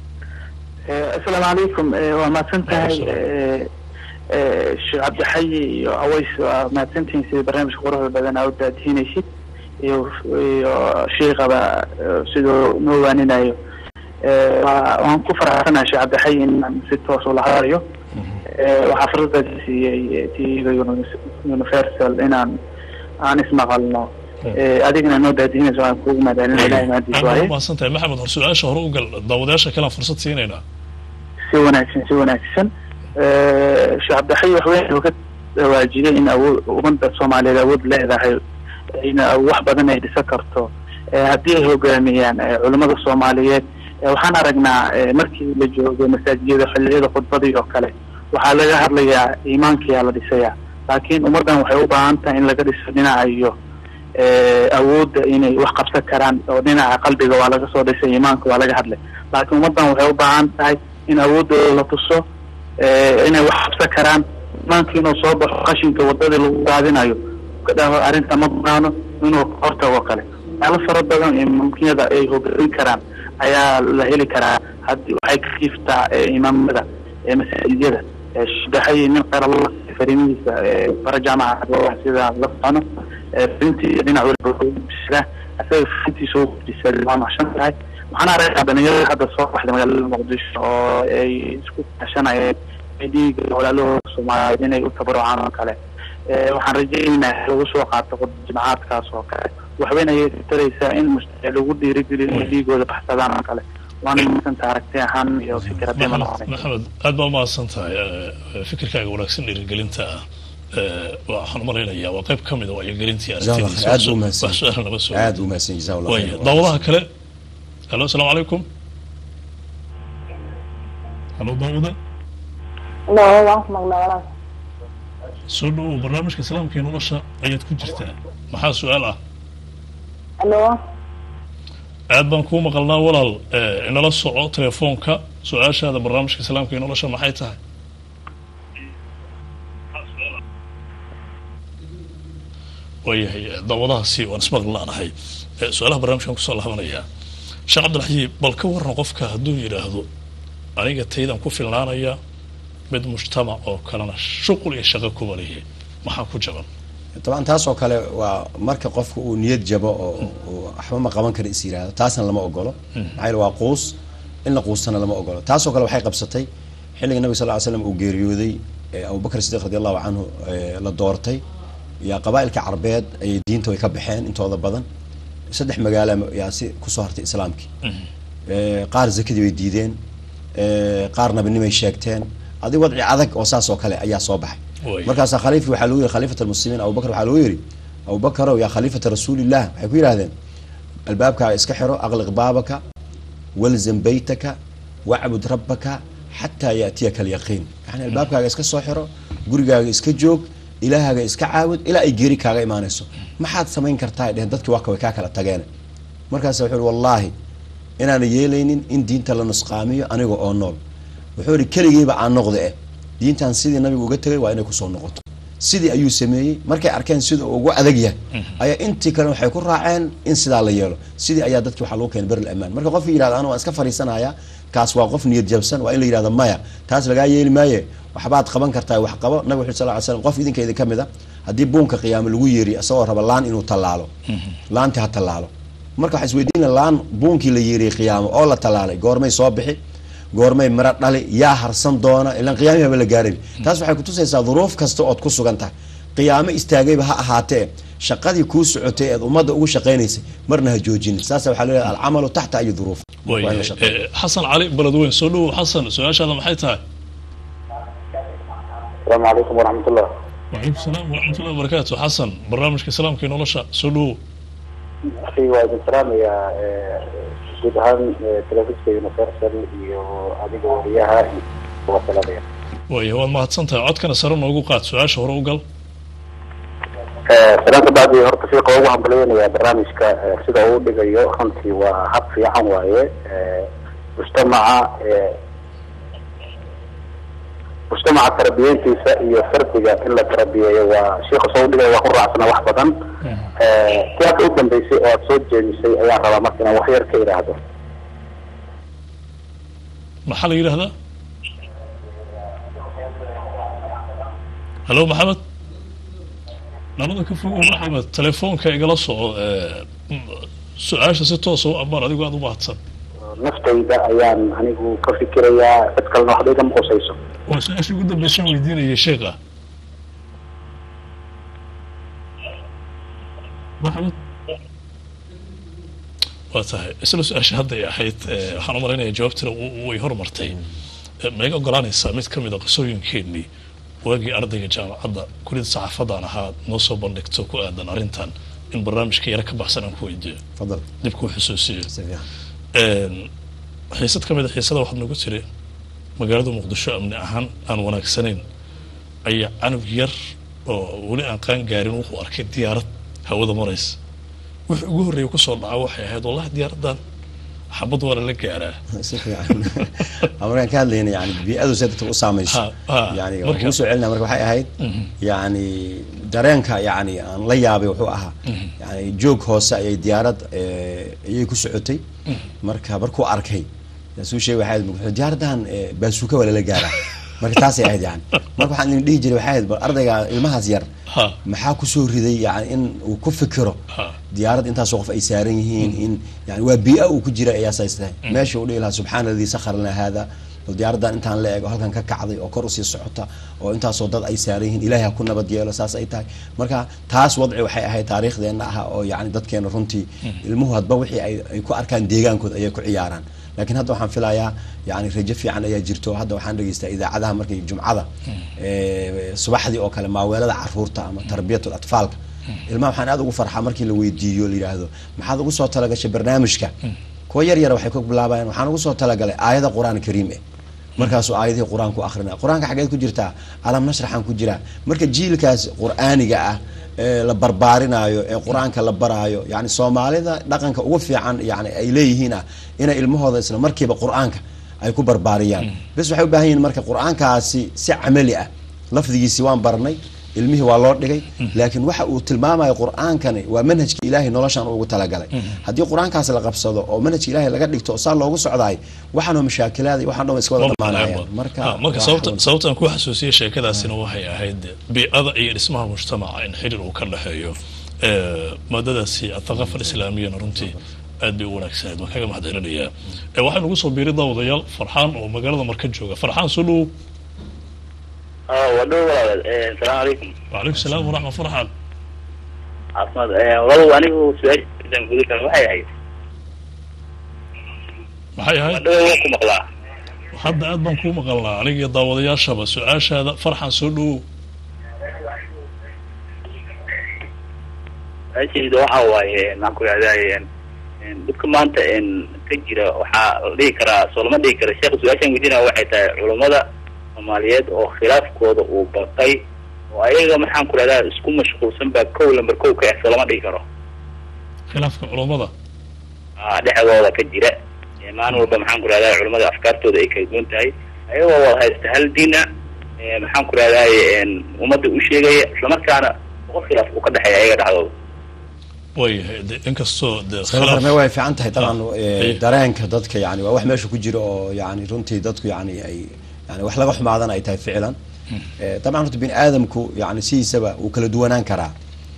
asalaamu calaykum Eh, waa mahadsan tahay Waalaikum Eh, eh, sheekh cabdixayi iyo aways waa mahadsantihiin sida barnaamijka quruxda badan aa u daadihinaysid iyo iyo sheekaba eh, siduu noo waaninayo Eh, waa- waan ku faraxsanahay sheekh cabdixayi inaan si toos ula hadlayo Eh, waxaa fursadaas siiyey tv-ga uni- universal inaan aan ismaqalno Eh, adigana noo daadihinayso waan kuugu mahadcelin ilahay mahadiis aad waaye baa umahadsan tahay maxamed hor su-aasha hore u gal daawadayaasha kalean fursad siinaynaa si wanaagsan si wanaagsan Eh, sheekh cabdixayi waxweyn uu ka waajiyay in awood ummadda soomaaliyeed awood leedahay in wax badan ay dhisan karto Eh, haddii ay hogaamiyaan eh, culimmada soomaaliyeed eh, waxaan aragnaa eh, markii la joogo masaajiyada xilliyada khudbadii oo kale waxaa laga hadlayaa iimaankiyaa la dhisayaa laakiin ummaddan waxay u baahan tahay in laga dhiso dhinaca iyo eh, awoodda inay wax qabsan karaan oo dhinaca qalbiga waa laga soo dhisay iimaanka waa laga hadlay laakiin ummaddan waxay u baahan tahay in awooddooda la tuso eh, inay wax qabsan karaan iimaankii inuu soo baxo qashinka wadadii lagu daadinayo ka dhaho arrinta ma banaano inuu ka hortago kale meelo fara badan ee mumkinada ay hogaamin karaan ayaa la heli karaa haddii waxay ka jiiftaa eh, imaamada ee masaajidada Eh, shadaxay nin qarala farimihiisa eh, bara jaamaca sida la socono Eh, farintii dhinac walba asaga farintiisa u kordhisa waa maxshan tahay waxaan aragnaa dhalinyarada hadda soo baxday magaalada muqdisho oo ay isku kashanayeen dhiiga walaalahooda soomaaliyeed inay u tabarucaan oo kale Eh, waxaan rajaynaynaa in lagu soo qaato jimcaadkaas oo kale waxweyn ayay taraysaa in mustaqbal lagu dhiirigeliyo inay dhiigooda baxsadaan oo kale waana madsanta aragti ahaan iyo fikir haddii ma maxamed noqonay maxamed aad baa umahadsan tahay Eh, fikirkaaga wanaagsan dhiirigelinta ah Eh, waxaan umalaynayaa waa qayb ka mid a wacyigelintii jazakallah khayr. aad buu wax mahadsan su-aal nama soo aad buu mahadsan jazahu allah waaya khayr. daawadaha kale halo asalaamu calaykum halo daawada No, waan ku maqnaa walaal. soo dhawow barnaamijka islaamka iyo nolosha ayaad ku jirtaa maxaa su-aal ah Hello. aad baan kuu maqalnaa walaal eh, inala soco telefoonka su-aashaada barnaamijka islaamka iyo nolosha maxay tahay waayahay eh, daawadahaasi waan ismaqli laanahay Eh, su-aalaha barnaamijkan kusoo laabanayaa sheekh cabdilxayi bal ka warran qofka hadduu yidhaahdo aniga taydan ku filnaanaya mid mujtamac oo kalena shuqul iyo shaqo kuba leeyahay maxaa ku jaban طبعا taas oo kale waa marka qofka uu niyad jabo oo oo waxba ma qaban kara is yiraahdo taasna lama ogolo maxaa yeele waa quus in la quustana lama ogolo taasoo kale waxay qabsatay xilliga nabiga sal ly slam uu geeriyooday ee abubakr sidiq radi allahu canhu ee la doortay yaa qabaa'ilka carbeed ayay diinta way ka baxeen intooda badan saddex magaala yaa si kusoo hartay islaamkii Ee, qaar zakadii bay diideen ee, qaar nabinimay sheegteen adi wadci adag oo saas oo kale ayaa soo baxay Way. markaasaa khaliifki waxaa lagu yiri khaliifat almuslimiin abubakr waxaa lagu yiri abubakarow yaa khaliifata rasuulillah waxay ku yidhahdeen albaabkaaga iska xiro aqliq baabaka walzam baytaka wacbud rabbaka xataa yaatiyaka alyaqiin yani albaabkaaga iska soo xiro gurigaaga iska joog ilaahaaga iska caabud ilaa ay geeri kaaga imaanayso maxaad samayn kartaa ay dheheen dadkii waa way kaa kala tageen markaas wuxuu ihi wallaahi inaana yeelaynin in diinta la nusqaamiyo aniga oo nool wuxuu ihi keligeyba aan noqda eh diintan sidii nabigu uga tegay waa inay kusoo noqoto sidii ayuu sameeyey markay arkeen sida uu ugu adag yahay ayaa intii kale waxay ku raaceen in sidaa la yeelo sidii ayaa dadki waxaa lagu keenay beril amaan marka qofki yihahdo anu waan iska fariisanaya kaas waa qof niyad jabsan waa in la yihahdo maya taas lagaa yeeli maaye waxbaad qaban kartaa wax qabo nabig wuxu sal ly slam qof idinka idin ka mid a haddii buunka qiyaamo lagu yeeri isagoo raba laan inuu tallaalo laanti ha tallaalo marka waxaa isweydiina laan buunkii la yeeriyey qiyaamo oo la tallaalay goormay soo bixi goormay miro dhali yaa harsan doona ilaan qiyaamihi haba la gaaray taas waxay kutusaysaa duruuf kasta ood ku sugan tahay qiyaamo istaagayba ha ahaatee shaqadii kuu socotay eed ummadda ugu shaqaynaysay marna ha joojinin saasa waxaa leeyahay alcamalu taxta ayi duruuf waa in la waayahay shaqeeyo. Eh, xasan cali beledweyn soo dhowow xasan su-aashaada maxay tahay asalaamu calaykum waraxmatullah wacalaykum salaam waraxmatullahi wabarakaatu xasan barnaamijka islaamka iyo nolosha soo dhowow akhi waa idin salaamayaa eh, guud ahaan eh, telefiska universal iyo adiga wariyaha iyo kuwa salamaya waayahay waad mahadsan tahay codkana sare noogu qaad su-aasha hore u gal salaanta bacdi horta fiiqa ugu hambalyeynayaa barnaamijka eh, sida uu dhigayo runtii waa hab fiican waaye Eh, mujtamaca eh, mujtamaca tarbiyeyntiisa iyo fardiga in la tarbiyeeyo waa sheikha soo dhigaya waa ku raacsana wax badan Eh, siyaasa u dambeysay oo aad soo jeedisay ayaan rabaa marka inaan wax yar ka idhaahdo maxaa la yidhahdaa hallo maxamed nabada ka fogow maxamed telefoonka igala soco eh, m- su-aasha si toosa u ammaan adigu aada u mahadsan naftayda ayaan anigu ka fikirayaa cid kalena waxba igama qusayso waa su-aashii ugu dambeysaan weydiinayay sheekha maxamed waa tahay isla su-aasha hadday ahayd eh, waxaan u malaynaya jawaabtina w- way hormartay Eh, ma iga ogolaanaysaa mid ka mid a qisooyinkeenii waagii ardayga jaamacadda kuliyada saxaafadaan ahaa noo soo bandhigto ku aadan arrintan in barnaamijka yara ka baxsan aan ku weydiiyo fadal dib kuu xusuusiyo si fiican Een, xiisad ka mid a xiisada waxaad nagu tiri magaalada muqdisho amni ahaan aan wanaagsanayn ayaa canug yar oo weli aan qaan gaarin wuxuu arkay diyaarad hawada maraysa wixii ugu horreeya kusoo dhaca waxay ahayd wallahi diyaaraddan xabad waa lala gaaraa si fiican markaan ka hadlayna yani bii-adu see dadka u saamayso Ha, ha, yani marka- waan kuu soo celinaa marka waxay ahayd yani dareenka yani aan la yaabay wuxuu ahaa yani joog hoose ayay diyaarad eh, ayay ku socotay marka markuu arkay suu sheegay waxay ahayd wuxuu diyaaraddan eh, baasuuka waa lala gaaraa marka taasay ahayd yani marka waxaan idin dhihi jiray waxay ahayd bal ardayga ilmahaas yar ha maxaa kusoo riday yani in uu ku fikiro ha diyaarad intaasoo qof ay saaran yihiin in yani waa bii-a uu ku jira ayaa saystahay meesha uu dhihi lahaa subxaana aladii sakhara lana haada bal diyaaraddan intaan la eego halkan ka kacday oo kor usii socota oo intaasoo dad ay saaran yihiin ilaahay ha ku nabad yeelo saas ay tahay marka taas wadci waxay ahayd taariikhdeenna aha oo yani dadkeena runtii ilmuhu hadba wixii ay ay ku arkaan deegaankooda ayay ku ciyaaraan laakiin hadda waxaan filayaa yani rajo fiican ayaa jirto hadda waxaan dhegeystaa idaacadaha markay jumcada eh, subaxdii oo kale maaweelada caruurta ama tarbiyatul atfaalka ilmaha waxaan aad ugu farxaa markii la weydiiyo la yidhaahdo maxaad ugu soo talagashay barnaamijka kuwa yar yara waxay ku bilaabayaan waxaan ugu soo talagalay aayada qur-aan kariim eh markaasuu aayadihii qur-aanku akrinaya qur-aanka xageed ku jirtaa alam nashraxan ku jiraa marka jiilkaas qur-aaniga ah ee la barbaarinaayo ee qur-aanka la baraayo yani soomaalida dhaqanka ugu fiican yani ay leeyihiin ah inay ilmahooda isla markiiba qur-aanka ay ku barbaariyaan bes waxay u baahan yihiin marka qur-aankaasi si camali ah lafdigiisi waan barnay ilmihii waa loo dhigay laakiin waxa uu tilmaamayo qur-aankani waa manhajka ilaahay noloshan ugu talagalay haddii qur-aankaasi la qabsado oo manhajka ilaahay laga dhigto oo saa loogu socdaay waxaanoo mashaakilaada iyo waxaan dhan iska wada dhamaanayaan marka marka sababta sababta aan ku xasuusiyay sheekadaasina waxay ahayd biicada iyo dhismaha mujtamaca in xiriir uu ka dhexeeyo maadadaasi athaqafa alislaamiyana runtii aad bay u wanaagsaneed waan kaga mahadcelinayaa waxaa nagu soo biiray daawadayaal farxaan oo magaalada marka jooga farxaan soo dhowow wadho walaal asalaamu calaykum wacalaykum salaam waraxma farxaan caafimaad walaalow anigu su-aashaan guda kale waxay ahayd maxay ahayd wadho waan ku maqlaa hadda aad baan kuu maqalnaa aniga iyo daawadayaashaba su-aashaada farxan soo dhowow su-aashayda waxa waaye maxaan ku ihahdaye dhibka maanta ka jira waxaa la dhihi karaa soo lama dhihi kara sheekh su-aashaan weydiinaya waxay tahay culammada soomaaliyeed oo khilaafkooda uu batay oo ayaga maxaan ku rahdaa isku mashquulsan baa kow lamber kow ka ah soo lama dhihi karo khilaafka culammada a dhexdooda ka jira maalin walba maxaan ku rahdaa culamada afkaartooda ay kala duwan tahay ayagoo wada haysta hal diina maxaan ku rahdaye ummadda u sheegaya islamarkaana boqol khilaaf uu ka dhexeeya ayaga dhexdooda waayahay de inkastoo de khilaafme way fiican tahay dabcan dareenka dadka yani waa wax meesha ku jira oo yani runtii dadku yani ay yani wax laga xumaadana ay tahay ficlan dabcan horta bini aadamku yani sidiisaba uu kala duwanaan karaa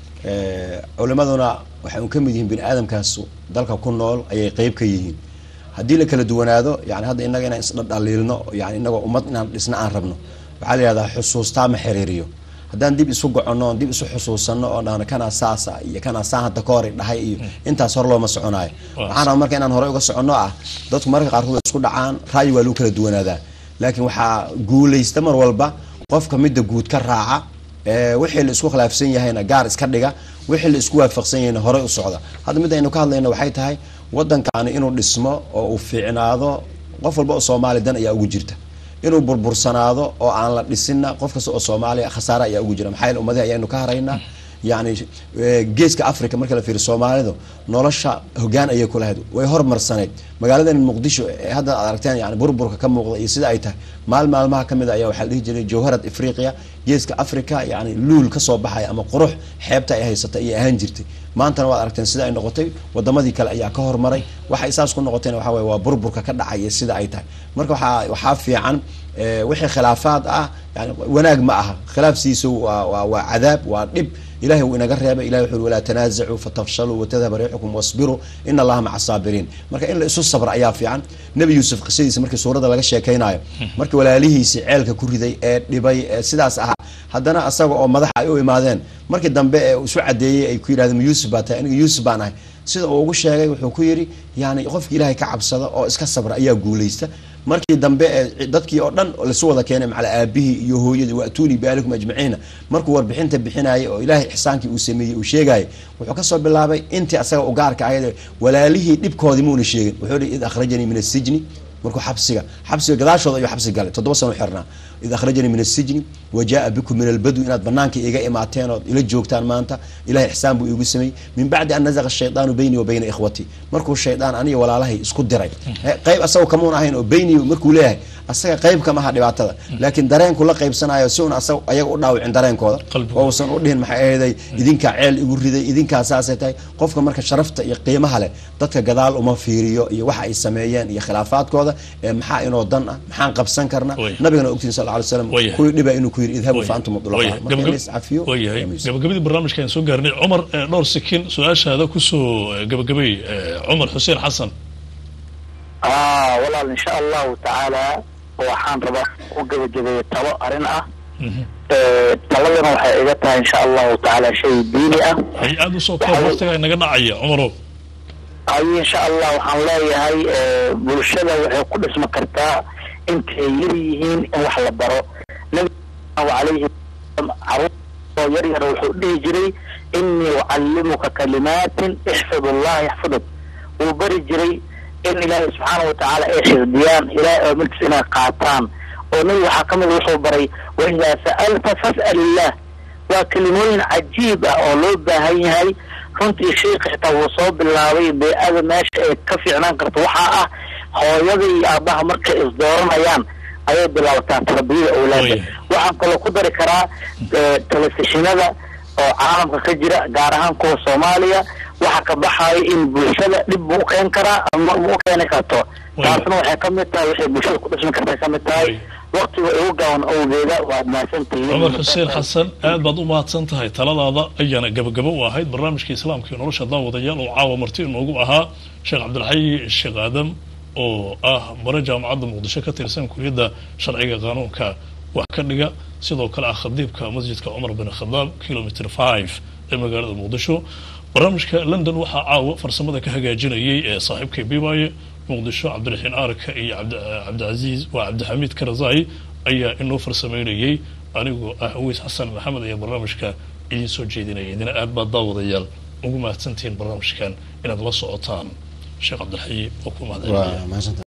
culimaduna waxay un ka mid yihiin bini aadamkaas dalka ku nool ayay qeyb ka yihiin haddii la kala duwanaado yani hadda inaga inaan isdhaliilno yani inagoo ummad inaan dhisna aan rabno waxaa la yihahdaa xusuustaa ma xiriiriyo haddaan dib isu goconno on dib isu xusuusano oo dhahno kanaa saasa iyo kanaa saa hadda ka hor dhahay iyo intaas hor looma soconaayo waxaan raba marka inaan horey uga soconno ah dadku marka qaarkood way isku dhacaan ra'yi waa lagu kala duwanaadaa laakiin waxaa guulaysta mar walba qofka midda guud ka raaca wixii la isku khilaafsan yahayna gaar iska dhiga wixii la isku waafaqsan yahayna horey u socda hadda mid aynu ka hadlayna waxay tahay waddankaani inuu dhismo oo uu fiicnaado qof walba oo soomaali dan ayaa ugu jirta inuu burbursanaado oo aan la dhisinna qof kasta oo soomaaliya khasaare ayaa ugu jira maxaa yaele ummadihi ayaynu ka haraynaa yani geeska africa marka la fiiriyo soomaalidu nolosha hogaan ayay ku lahayd way hormarsaneyd magaaladan muqdisho ee hadda aad aragteen yani burburka ka muuqda iyo sida ay tahay maal maalmaha kamid a ayaa waxaa la dhihi jiray jawharad afriqiya geeska africa yani luul kasoo baxaya ama qurux xeebta ay haysata ayay ahaan jirtay maantana waad aragteen sida ay noqotay wadamadii kale ayaa ka hormaray waxay saas ku noqotayna waxa wey waa burburka ka dhacaya sida ay tahay marka waxaa waxaa fiican wixii khilaafaad ah yani wanaag ma aha khilaafsiisu waa waa waa cadaab waa dhib ilahay wuu inaga reebay ilahay wuxu uri walaa tanaazacuu fatafshaluu watadhaba riixukum wasbiruu ina allaha maca saabiriin marka in la isu sabra ayaa fiican nebi yuusuf qisadiisa markii suuradda laga sheekaynayo markii walaalihiisi ceelka ku riday ee dhibay ee sidaas ahaa haddana asaga oo madaxa ay u imaadeen markii dambe ee isu cadeeyey ay ku yidhahdeen ma yuusuf baa tahay aniga yuusuf baan ahay sida uu ugu sheegay wuxuu ku yidhi yani qofki ilaahay ka cabsada oo iska sabra ayaa guulaysta markii dambe ee dadkii oo dhan lasu wada keenay macala aabihii iyo hooyadii waatuunii bialikum ajmaciina markuu warbixinta bixinayay oo ilaahay ixsaankii uu sameeyey uu sheegayay wuxuu kasoo bilaabay intii asaga u gaarka ahayd walaalihii dhibkoodii muuna sheegin wuxuu ihi id akhrajanii min asijni markuu xabsiga xabsiga gadaashooda ayuu xabsi galay toddoba sano xirnaa id akhrajanii min asijni wa jaa bikum min albadwi inaad banaanka iga imaateen ood ila joogtaan maanta ilahay ixsaan buu iigu sameeyey min bacdi an nazaqa shaydaanu beynii wa bayna ikhwatii markuu shaydaan aniga walaalahay isku diray qayb asagoo kamuun ahayn oo beynii markuu leeyahay asaga qayb kama aha dhibaatada laakiin dareenku la qaybsanayo si un asaga ayaga u dhaawicin dareenkooda oo usan u dhihin maxay ahaday idinkaa ceel igu riday idinkaa saasay tahay qofka marka sharafta iyo qiimaha leh dadka gadaal uma fiiriyo iyo waxa ay sameeyeen iyo khilaafaadkooda ee maxaa inoo dan ah maxaan qabsan karnaa nabigana ogtiin sal ly slam kuwii dhiba inuu ku yidhi idhabu fa antum mudlacafiyo gabagabadii barnaamijka ayaan soo gaarnay cumar dhowr sikin su-aashaada kusoo gabagabay cumar xuseen xasan walaal insha allahu tacaala waxaan rabaa u gabagabeeya talo arrin ah taladana waxay iga tahay insha allahu tacaala shay diini ah hay aada usoo koob waqtiga inaga dhacaya cumarow ay insha allah waxaan leeyahay bulshada waxay ku dhisma kartaa intay yar yihiin in wax la baro nabi alayhi caruur yar yar wuxuu dhihi jiray inii ucallimuka kalimaatin ixfid allah yaxfiduk wuu bari jiray in ilaahay subxaana watacaala ay xifdiyaan ilahay aamirkiisa inay qaataan oo nabi waxaa ka mid wuxuu baray waidaa sa'alta fas'al illah waa kelimooyin cajiib ah oo loo baahan yahay runtii sheikha xitaa wuu soo bilaabay bee-ada meesha ay ka fiicnaan karto waxaa ah hooyada iyo aabaha markay isdooranayaan ayay bilaabataa tarbiyada awlaada Way. waxaan kaloo ku dari karaa eh, telefishinada oo caalamka ka jira gaar ahaan kuwa soomaaliya waxa ka baxayo in bulshada dhib buu u keen karaa ama ma u keeni karto Way. taasna waxay ka mid tahay waxay bulshada ku dhasmi kartay ka mid tahay Way. waqtiga ugu gaaban awgeeda waad mahadsantihiin cumar xuseen xasan aad baad u mahadsan tahay taladaada ayaana gabagabo u ahayd barnaamijka islaamka iyo nolosha daawadayaal oo caawa marti inoogu ahaa sheekh cabdilxayi sheekh aadam oo ah bare jaamacadda muqdisho ka tirsan kuliyadda sharciga qaanuunka wax ka dhiga sidoo kale ah khadiibka masjidka cumar bin khadaab kilomitr five ee magaalada muqdisho barnaamijka london waxaa caawa farsamada ka hagaajinayay ee saaxiibkay bibaye muqdisho cabdiraxiin aarka iyo cabdi- cabdicasiis waa cabdixamiid karazai ayaa inoo farsameynayay anigoo ah aweys xasan maxamed ayaa barnaamijka idiin soo jeedinaya idina aad baad daawadayaal ugu mahadsantihiin barnaamijkan inaad la socotaan sheekh cabdilxayi oo ku mahadcelinaya waa mahadsantahay